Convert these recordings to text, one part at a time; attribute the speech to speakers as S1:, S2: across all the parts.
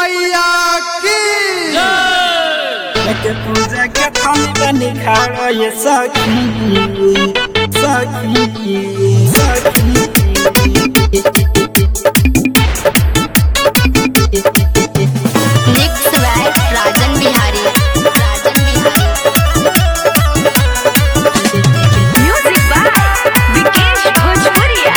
S1: मैया की
S2: के पूजा के थाली बनी खाड़ो ये सखी सखी सखी
S3: mix by Rajan Bihari Rajan Bihari music by Vikesh Bhojpuriya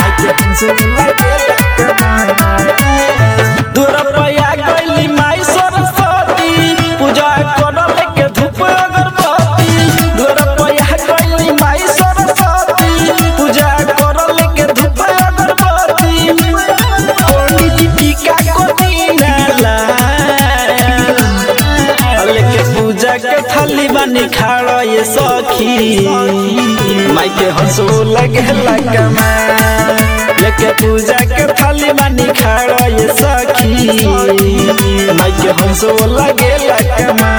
S2: दूर पया गईली माई सरस्वती पूजा करल के धूप अगरबत्ती दूर पया गईली माई सरस्वती पूजा करल के धूप अगरबत्ती पंडित जी टीका को दीनाला लेके पूजा के थाली बनी खाड़ो ये सखी माई के हंसो लगे लगमा लेके पूजा के थाली बनी खाड़ो ये सखी माई के हंसो लगे लगमा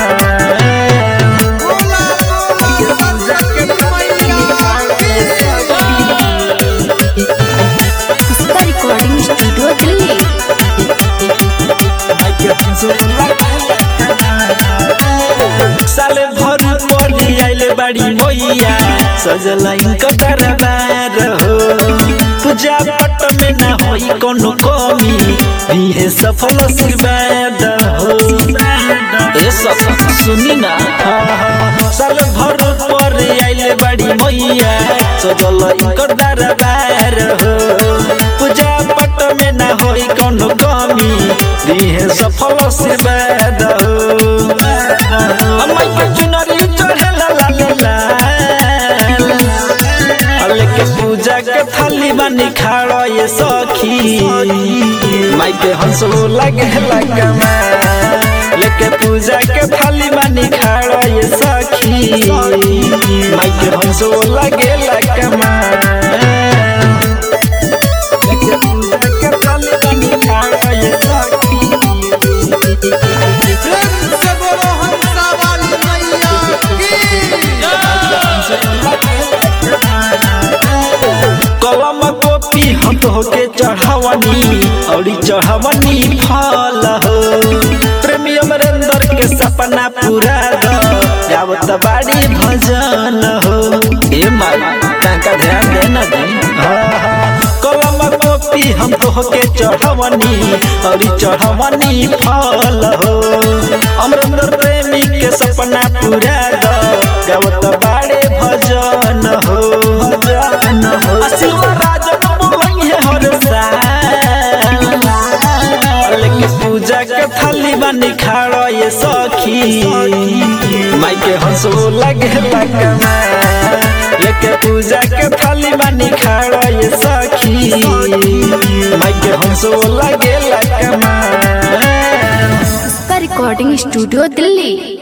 S1: बोला बोला सरस्वती मैया की
S3: पुष्पा रिकॉर्डिंग स्टूडियो दिल्ली
S2: साले भर पड़ी आइले बाड़ी मैया सजल इनकर दरबार हो पूजा पट में ना होई कोनो कमी इहे सफल आशीर्वाद हो ए सब सुनी ना साल भर पर आइले बाड़ी मैया सजल इनकर दरबार हो पूजा पट में ना होई कोनो कमी इहे सफल आशीर्वाद हो अम्मा के चुनरी चढ़ेला लालेला लेके पूजा के थाली बनी खाड़ो ये सखी माई के हंसो लगे लगमा लेके पूजा के थाली बनी खाड़ो ये सखी माई के हंसो लगे लगमा लेके पूजा के थाली बनी खाड़ो ये सखी
S1: प्रेम से बोलो हंसा वाली मैया की
S2: कलम कॉपी हट होके चढ़ावनी और चढ़ावनी फल हो प्रेमी अमरेंद्र के सपना पूरा दो गावत बाड़ी भजन हो ए माई काका ध्यान देना दी कलम कॉपी हम तो होके चढ़ावनी और चढ़ावनी फल हो अमरेंद्र प्रेमी के सपना पूरा दो गावत बाड़े भजन हो भजन हो शिवराज बोलई है हर साल लेके पूजा के थाली बनी खाड़ो ये सखी माई के हंसो लगे लगमा लेके पूजा के थाली बनी खाड़ो ये सखी माई के हंसो लगे लगमा
S3: पुष्पा रिकॉर्डिंग स्टूडियो दिल्ली